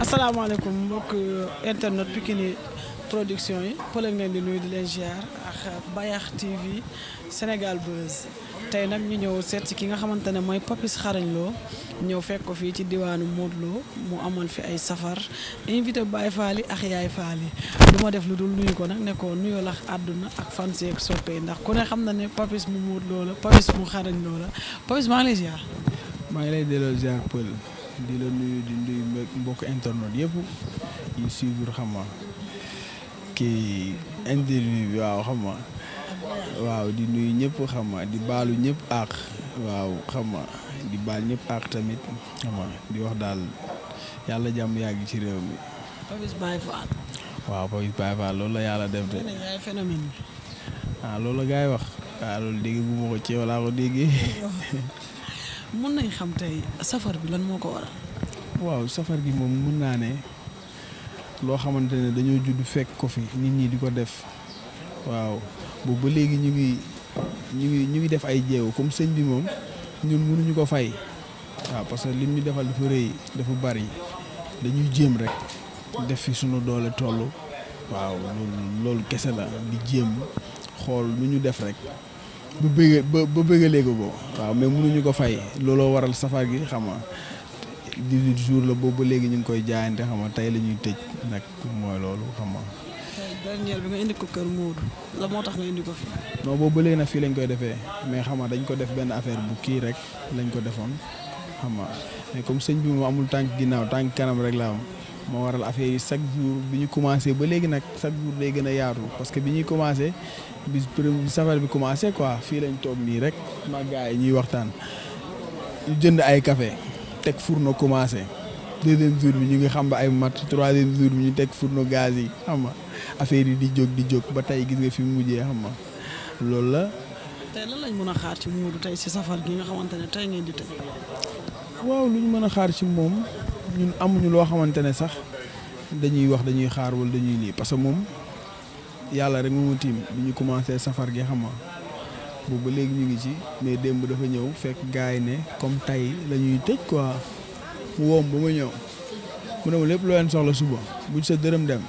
asalaamaaleykum mbokk internet Pikini production yi pële ngeen di nuyu di leen ziar ak Bayax TV Sénégal Buzz tey nag ñu ñëw seet si ki nga xamante ne mooy Papis Xarañ Lo ñëw fekk ko fii ci diwaanu Modou Lo mu amoon fi ay safar invité Baye Fall yi ak Yaay Fall yi du ma def lu dul nuyu ko nag ne ko nuyoo la àdduna ak fan si ak soppe yi ndax ku ne xam na ne Papis mu Modou Lo la Papis mu Xarañ Lo la Papis maa ngi lay ziar. maa ngi lay delloo ziar pël di la nuyu di nuyu mbokk internet yëpp yi suivre xam nga kii interview bi waaw xam nga waaw di nuyu ñëpp xam nga di baalu ñëpp àq waaw xam nga di baal ñëpp àq tamit xam nga di wax daal yàlla jàmm yàgg ci réew mi. Papis Baye Fall. waaw Papis Baye Fall loolu la yàlla def de. yaay phénomène bi. ah loolu la gars yi wax. waaw loolu dégg gu ma ko ci yow laa ko déggee. mun nañ xam tey safar bi lan moo ko waral. waaw safar gi moom mun naa ne loo xamante ne dañoo judd fekk ko fi nit ñi di ko def waaw boobu ba léegi ñu ngi ñu ngi ñu ngi def ay jéego comme sëñ bi moom ñun mënuñu ko fay waaw parce que lim ñu defal dafa rëy dafa bari dañuy jéem rek def fi sunu doole toll waaw loolu loolu kese la di jéem xool nu ñu def rek. ba bëgg ba ba bëggalee ko ko waaw mais mënuñu ko fay looloo waral safar gi xam nga 18 jours la boobu ba léegi ñu ngi koy jaayante xam nga tey la ñuy tëj nag mooy loolu xam nga. tey dernier bi nga indi ko kër Moodu la moo tax nga indi ko fi. non boobu ba léegi nag fii lañ koy defee mais xam nga dañ ko def benn affaire bu kii rek lañ ko defoon xam nga mais comme sëñ bi moom amul tànk ginnaaw tànk kanam rek la am moo waral affaire yi chaque jour bi ñu commencé ba léegi nag chaque jour day gën a yaatu parce que bi ñuy commencé. bis bi safar bi commencé quoi fii lañ toog nii rek ma gars yi ñuy waxtaan ñu jënd ay café teg fourneau commencé deuxième jour bi ñu ngi xam ba ay mat troisième jour bi ñu teg fourneau gaz yi xam nga affaire yi di jóg di jóg ba tey gis nga fi mu mujjee xam nga loolu la. tey lan lañ mën a xaar ci Modou tey si safar gi nga xamante ne tey ngeen di tëj. waaw lu ñu mën a xaar ci moom ñun amuñu loo xamante ne sax dañuy wax dañuy xaar wala dañuy lii parce que moom. yàlla rek moomu tiim bi ñu commencé safar gi xam nga boobu ba léegi ñu ngi ci mais démb dafa ñëw fekk gars yi ne comme tey la ñuy tëj quoi mu woom ba ma ñëw mu ne ma lépp loo leen soxla suba buñ sa dërëm dem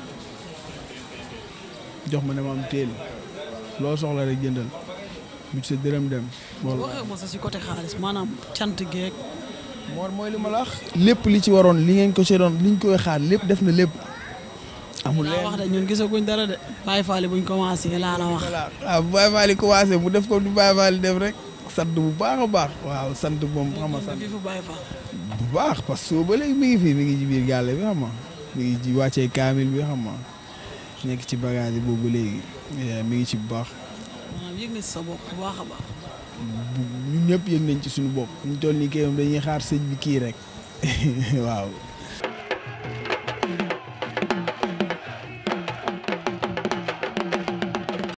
jox ma ne ma am téel loo soxla rek jëndal buñ sa dërëm dem. loolu waxee ma sa si côté xaalis maanaam cant geeg. moor mooy li ma la wax. lépp li ci waroon li ngeen ko see doon liñ koy xaar lépp def na lépp. amul leen wax de ñun gisaguñ dara de. Baye Fall buñ commencé laa la wax. voilà waaw bu Baye Fall commencé mu def ko du Baye Fall def rek sant bu baax a baax. waaw sant moom xam nga sant bu baax parce que soo ba léegi mi ngi fi mi ngi ci biir gàlle bi xam nga mi ngi ci wàccee kaamil bi xam nga nekk ci bagage yi boobu ba léegi mi ngi ci bu baax. maanaam yëg na ci sa bopp bu baax a baax. ñun ñëpp yëg nañ ci suñu bopp ñu toll nii kay dañuy xaar sëñ bi kii rek waaw.